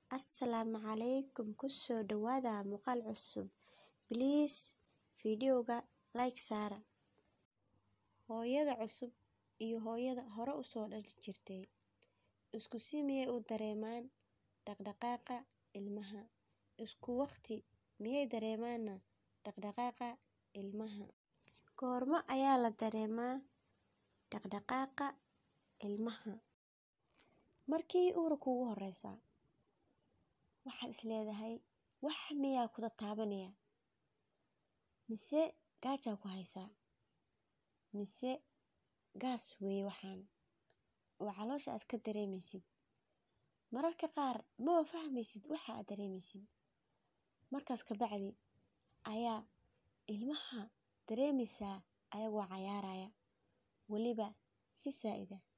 Asalaamu calaykum kusoo dhawaada muuqaal cusub please fiidiyowga like saara hooyada cusub iyo hooyada hore usoo dhali jirtay isku si miyay u dareemaan dhaqdhaqaaqa ilmaha isku waqti miyay dareemaana dhaqdhaqaaqa ilmaha goormo ayaa la dareemaa dhaqdhaqaaqa ilmaha markii uur kugu horeysa waxaad is leedahay wax miyaa ku tataabanaya mise gaajaa ku haysaa mise gaas weeye waxaan oo caloosha aad ka dareemaysid mararka qaar maba fahmaysid waxa aad dareemaysid markaas ka bacdi ayaa ilmaha dareemaysaa ayagoo cayaaraya weliba si saa'id ah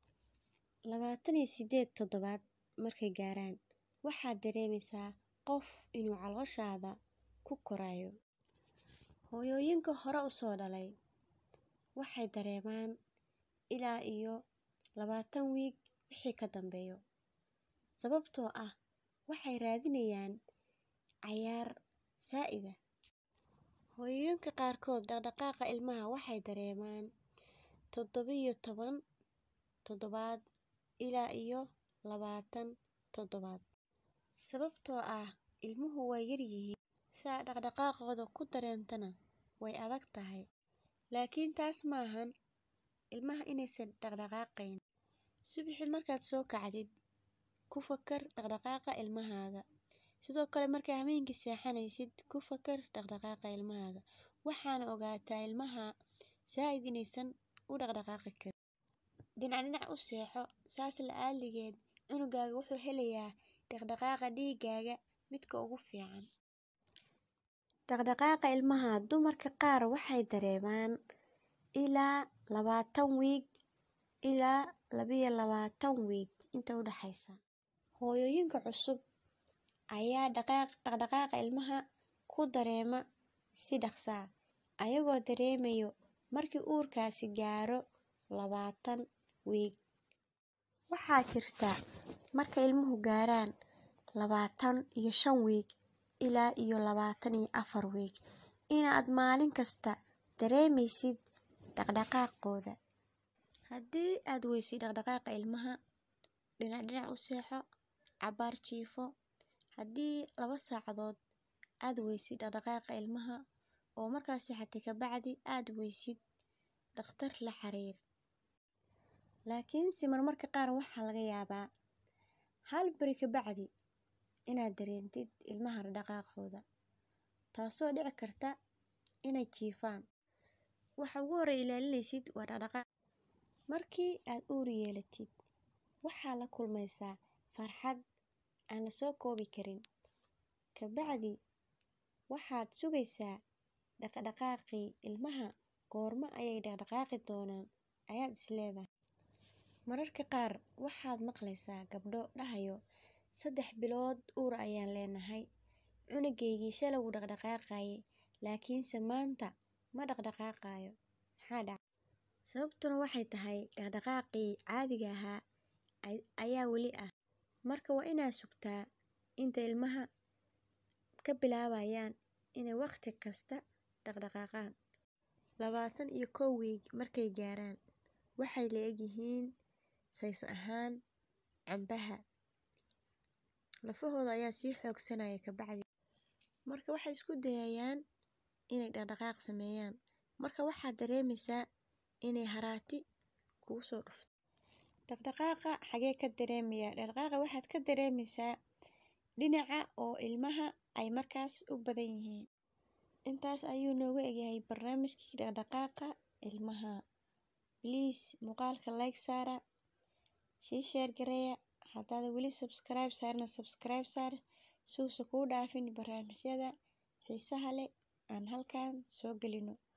labaatan iyo siddeed toddobaad markay gaaraan waxaad dareemaysaa qof inuu calooshaada ku korayo hooyooyinka hore usoo dhalay waxay dareemaan ilaa iyo labaatan wiig wixii ka dambeeyo sababtoo ah waxay raadinayaan cayaar saa'id ah hooyooyinka qaarkood dhaqdhaqaaqa ilmaha waxay dareemaan toddoba iyo toban toddobaad ilaa iyo labaatan toddobaad sababtoo ah ilmuhu way yaryihiin saa dhaqdhaqaaqooda ku dareentana way adag tahay laakiin taas maahan ilmaha inaysan dhaqdhaqaaqayn subaxii markaad soo kacdid ku fakar dhaqdhaqaaqa ilmahaaga sidoo kale markaa habeenkii seexanaysid ku fakar dhaqdhaqaaqa ilmahaaga waxaana ogaataa ilmaha saa'id inaysan u dhaqdhaqaaqi karin dhinac dhinac u seexo saas la'aaligeed cunugaaga wuxuu helayaa dhaqdhaqaaqa dhiigaaga midka ugu fiican dhaqdhaqaaqa ilmaha dumarka qaar waxay dareemaan ilaa labaatan wiig ilaa labiyo labaatan wiig inta u dhaxaysa hooyooyinka cusub ayaa dhaqaaq dhaqdhaqaaqa ilmaha ku dareema si dhaqsaa ayagoo dareemayo markii uurkaasi gaaro labaatan wiig waxaa jirta marka ilmuhu gaaraan labaatan iyo shan wiig ilaa iyo labaatan iyo afar wiig inaad maalin kasta dareemaysid dhaqdhaqaaqooda haddii aad weysid dhaqdhaqaaqa ilmaha dhinac dhinac u seexo cabaar jiifo haddii laba saacadood aad weysid dhaqdhaqaaqa ilmaha oo markaas seexatay ka bacdi aad weysid dhakhtar la xiriir laakiinse marmarka qaar waxaa laga yaabaa hal bari ka bacdi inaad dareentid ilmaha dhaqdhaqaaqooda taasoo dhici karta inay jiifaan waxa ugu horreeya ilaalinaysid waa dhaqdhaqaaq markii aad uur yeelatid waxaa la kulmaysaa farxad aan la soo koobi karin ka bacdi waxaad sugaysaa dhaqdhaqaaqii ilmaha goormo ayay dhaqdhaqaaqi doonaan ayaad is leedahay mararka qaar waxaad maqlaysaa gabdho dhahayo saddex bilood uur ayaan leenahay cunugaygii shalay wuu dhaqdhaqaaqayay laakiinse maanta ma dhaqdhaqaaqayo maxaa dhacay sababtuna waxay tahay dhaqdhaqaaqii caadiga ahaa ayaa weli ah marka waa inaad sugtaa inta ilmaha ka bilaabayaan inay waqti kasta dhaqdhaqaaqaan labaatan iyo kow wiig markay gaaraan waxay la egyihiin says ahaan cambaha lafahooda ayaa sii xoogsanaya ka bacdi marka waxay isku dayayaan inay dhaqdhaqaaq sameeyaan marka waxaad dareemaysaa inay haraati kugu soo dhufto dhaqdhaqaaqa xagee ka dareemaya dhaqdhaqaaqa waxaad ka dareemaysaa dhinaca oo ilmaha ay markaas u badan yihiin intaas ayuu noogu egyahay barnaamijkii dhaqdhaqaaqa ilmaha please muuqaalka like saara sii sheer gareeya haddaada weli subscribe saarna subscribe saar suusa kuu dhaafin barnaamijyada xiisaha leh aan halkan soo gelino